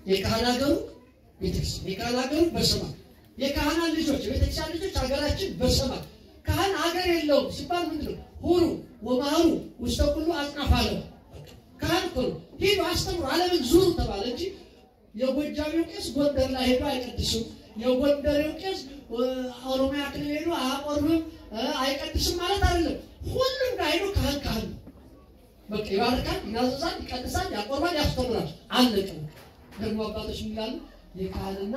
የካህን ሀገሩ ቤተክርስቲያን፣ የካህን ሀገሩ በሰማይ የካህናት ልጆች የቤተክርስቲያን ልጆች ሀገራችን በሰማይ ካህን ሀገር የለውም ሲባል ምንድን ነው? ሁሩ ወማሩ ውስተ ኩሉ አጽናፈ ዓለም ካህን እኮ ነው። ሂዱ አስተምሩ፣ ዓለምን ዙሩ ተባለ እንጂ የጎጃሚው ቄስ ጎንደር ላይ ሄዶ አይቀድስም፣ የጎንደሬው ቄስ ኦሮሚያ ክልል ሄዶ አያቆርብም አይቀድስም ማለት አይደለም። ሁሉም ጋር ሄዶ ካህን ካህን ነው። በቃ ይባርካል፣ ይናዘዛል፣ ይቀድሳል፣ ያቆርባል፣ ያስተምራል። አለቀ። ደግሞ አባቶች የሚላሉ የካህንና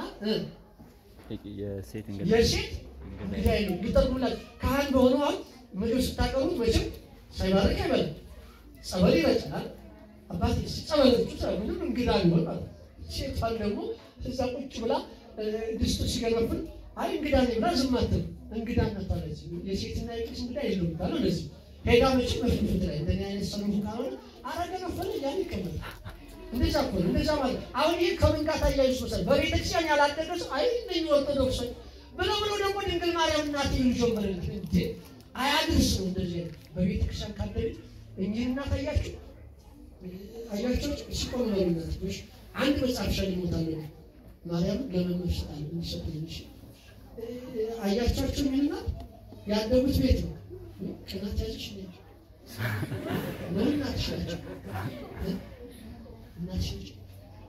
የሴት እንግዲህ የሴት እንግዲህ አይሉ ግጠርሙላችሁ ካህን በሆነው አሁን ምግብ ስታቀርቡ መቼም ሳይባርክ አይበላም። ጸበል ይረጫል። አባት ጸበሎቹ ምንም እንግዳ ሊሆን ማለት ነው። ሴቷን ደግሞ እዛ ቁጭ ብላ ድስቱ ሲገነፍል አይ እንግዳ ነኝ ብላ ዝም አትልም። እንግዳ እናታለች። የሴትና የቄስ እንግዳ የለውም ታለው እንደዚህ ሄዳ መቼም በፊት ላይ እንደኔ አይነት ሰለሙ ካልሆነ አረገነፈለ እያለ ይቀመጣል። እንደዛ እኮ ነው። እንደዛ ማለት አሁን ይህ ከምን ጋር ታያይዝ መሰለህ? በቤተክርስቲያን ያላደገ ሰው አይ እነኝህ ኦርቶዶክሶች ብለው ብለው ደግሞ ድንግል ማርያም እናት ይሉ ጀመረል እንዴ አያድርስ ነው እንደዚህ አይነት በቤተክርስቲያን ካደግ እኚህ እናት አያችሁ አያቸው ሲቆም ነው እናቶች አንድ መጽሐፍ ሸልሞታል ማርያም ለመምህር ሰጣል እንዲሰጥልሽ አያቻችሁ ሚልና ያደጉት ቤት ነው ቅናት ያዝሽ ነው ነው እናትሽ ናቸው እናትሽ ናቸው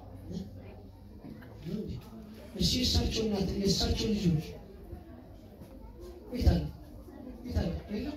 እሺ የእሳቸው እናት የእሳቸው ልጆች የት አለ የት አለ የለም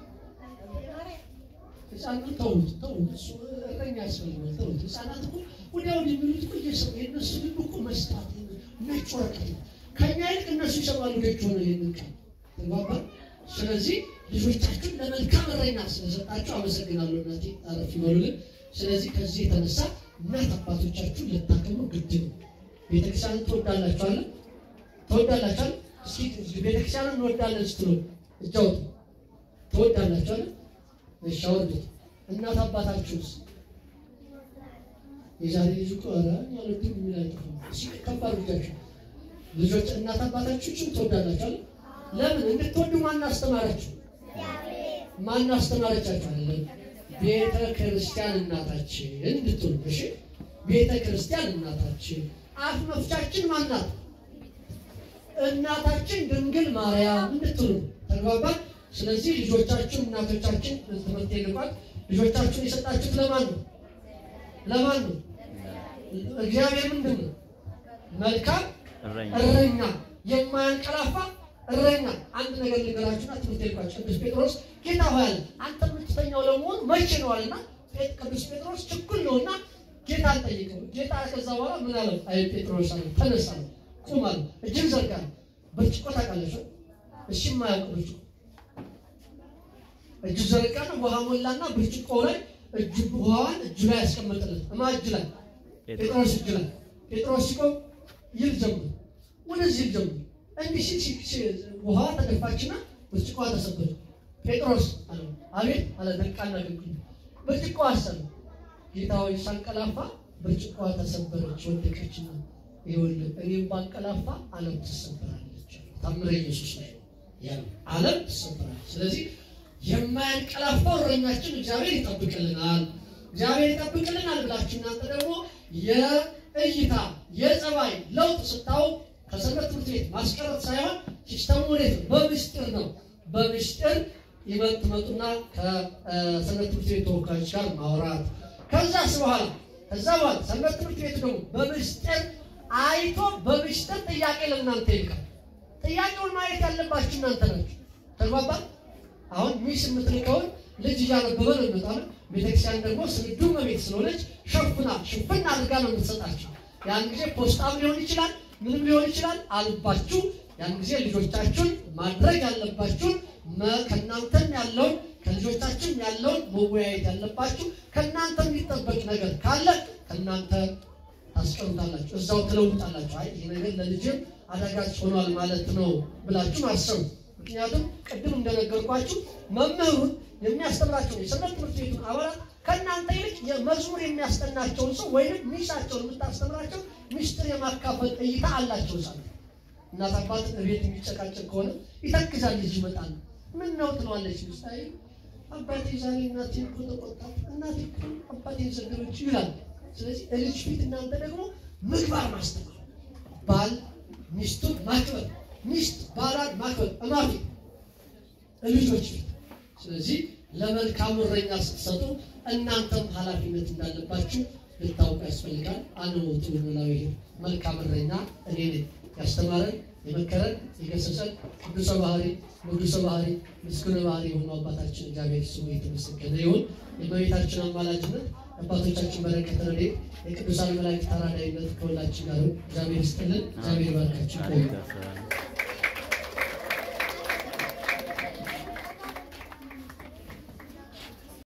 ህፃናት ተውት ተውት፣ እሱ እረኛ ያስፈልጋል። ተውት። ህፃናት እኮ ወዲያው የሚሉት እኮ እየሰሙ የእነሱ ልብ እኮ መስጣት ነጭ ወረቀት ነው። ከኛ ይልቅ እነሱ ይሰማሉ። ደጅ ሆነ ይህንን ቃል ተግባባ። ስለዚህ ልጆቻችሁን ለመልካም እረኛ ስለሰጣችሁ አመሰግናለሁ። እናቴ አረፍ ይበሉልን። ስለዚህ ከዚህ የተነሳ እናት አባቶቻችሁን ልታከሙ ግድ ነው። ቤተክርስቲያንን ትወዳላችኋለን? ትወዳላችኋል? እስኪ ቤተክርስቲያንን እንወዳለን ስትሉ እጅ አውጡ። ትወዳላችኋለን? እሺ አውርዱት። እናት አባታችሁስ የዛሬ ልጅ እኮ ኧረ እኔ አልወድም የሚል አይጠፋም። እሺ ከፍ አድርጋችሁ ልጆች እናት አባታችሁን ትወዳላችኋል? ለምን እንድትወዱ ማን አስተማራችሁ? ማን አስተማረቻችሁ? አይደለም ቤተ ክርስቲያን እናታችን እንድትሉ። እሺ ቤተ ክርስቲያን እናታችን አፍ መፍቻችን ማናት? እናታችን ድንግል ማርያም እንድትሉ ተግባባን። ስለዚህ ልጆቻችሁን እናቶቻችን ትምህርት የልቋል ልጆቻችሁን የሰጣችሁት ለማን ነው? ለማን ነው? እግዚአብሔር ምንድን ነው? መልካም እረኛ እረኛ፣ የማያንቀላፋ እረኛ። አንድ ነገር ልንገራችሁና ትምህርት የልቋቸው ቅዱስ ጴጥሮስ ጌታ ሆይ አለ አንተ የምትተኛው ለመሆኑ መቼ ነው አለና ቅዱስ ጴጥሮስ ችኩል ነውና ጌታ አልጠይቀው። ጌታ ከዛ በኋላ ምን አለው? አይ ጴጥሮስ አለ ተነሳ፣ ቁም አለ፣ እጅን ዘርጋ። ብርጭቆ ታውቃላችሁ? እሺ የማያውቅ ብርጭቆ እጁ ዘረጋና ውሃ ሞላና ብርጭቆ ላይ እጁ ውሃዋን እጁ ላይ ያስቀመጠለት እማ እጅ ላይ ጴጥሮስ እጅ ላይ ጴጥሮስ ሲቆም ይል ጀምር ወደዚህ ይል ጀምር እንዲህ ሲል ሲ- ውሃ ተደፋችና ብርጭቆ ተሰበረ። ጴጥሮስ አለ አቤት አለ ነቃና ግግ ብርጭቆ አሰበ ጌታ ሆይ ሳንቀላፋ ብርጭቆ ተሰበረች ወደቀችና ይኸውልህ እኔም ባንቀላፋ ዓለም ትሰበራለች። ታምረ ኢየሱስ ላይ ያለው ዓለም ትሰበራለች። ስለዚህ የማያንቀላፋው እረኛችን እግዚአብሔር ይጠብቅልናል፣ እግዚአብሔር ይጠብቅልናል ብላችሁ እናንተ ደግሞ የእይታ የጸባይ ለውጥ ስታው ከሰንበት ትምህርት ቤት ማስቀረት ሳይሆን ሲስተሙ ወዴት ነው? በምስጢር ነው። በምስጢር ይመጥ ትመጡና ከሰንበት ትምህርት ቤት ተወካዮች ጋር ማውራት ከዛስ በኋላ ከዛ በኋላ ሰንበት ትምህርት ቤት ደግሞ በምስጢር አይቶ በምስጢር ጥያቄ ለእናንተ ይልካል። ጥያቄውን ማየት ያለባችሁ እናንተ ናችሁ። ተግባባል። አሁን ሚስ የምትልከውን ልጅ እያነበበ ነው የሚመጣው። ቤተክርስቲያን ደግሞ ስንዱ መቤት ስለሆነች ሸፍና ሽፍን አድርጋ ነው የምትሰጣቸው። ያን ጊዜ ፖስጣም ሊሆን ይችላል፣ ምንም ሊሆን ይችላል። አልባችሁ ያን ጊዜ ልጆቻችሁን ማድረግ ያለባችሁን መ- ከእናንተም ያለውን ከልጆቻችሁም ያለውን መወያየት ያለባችሁ ከእናንተ የሚጠበቅ ነገር ካለ ከእናንተ ታስቀምጣላችሁ፣ እዛው ትለውጣላችሁ። አይ ይህ ነገር ለልጅም አዳጋች ሆኗል ማለት ነው ብላችሁ አሰቡ። ምክንያቱም ቅድም እንደነገርኳችሁ መምህሩን የሚያስተምራቸው የሰንበት ትምህርት ቤቱን አባላት ከእናንተ ይልቅ የመዝሙር የሚያስጠናቸውን ሰው ወይም ሚሳቸውን የምታስተምራቸው ሚስጥር የማካፈል እይታ አላቸው። ሳ እናት አባት ቤት የሚጨቃጨቅ ከሆነ ይተክዛል። ልጅ ይመጣል። ምን ነው ትለዋለች ሚስት። አይ አባቴ ዛሬ እናቴ እኮ ተቆጣት፣ እናቴ እኮ አባቴን ሰደበች ይላል። ስለዚህ ልጅ ፊት እናንተ ደግሞ ምግባር ማስተማር፣ ባል ሚስቱን ማክበር፣ ሚስት ባሏን ማክበር እማፊ ልጆች ፊት። ስለዚህ ለመልካሙ እረኛ ስትሰጡ እናንተም ኃላፊነት እንዳለባችሁ ልታውቁ ያስፈልጋል። አንሞቱ ኖላዊ መልካም እረኛ እኔ ነኝ ያስተማረን የመከረን የገሰጸን ቅዱሰ ባህሪ ንጉሰ ባህሪ ምስጉነ ባህሪ የሆነው አባታችን እግዚአብሔር ስሙ የተመሰገነ ይሁን። የእመቤታችን አማላጅነት አባቶቻችን በረከት ረድኤት የቅዱሳን መላእክት ተራዳኢነት ከሁላችን ጋር ይሁን። እግዚአብሔር ይስጥልን። እግዚአብሔር ይባርካችሁ። ቆዩ።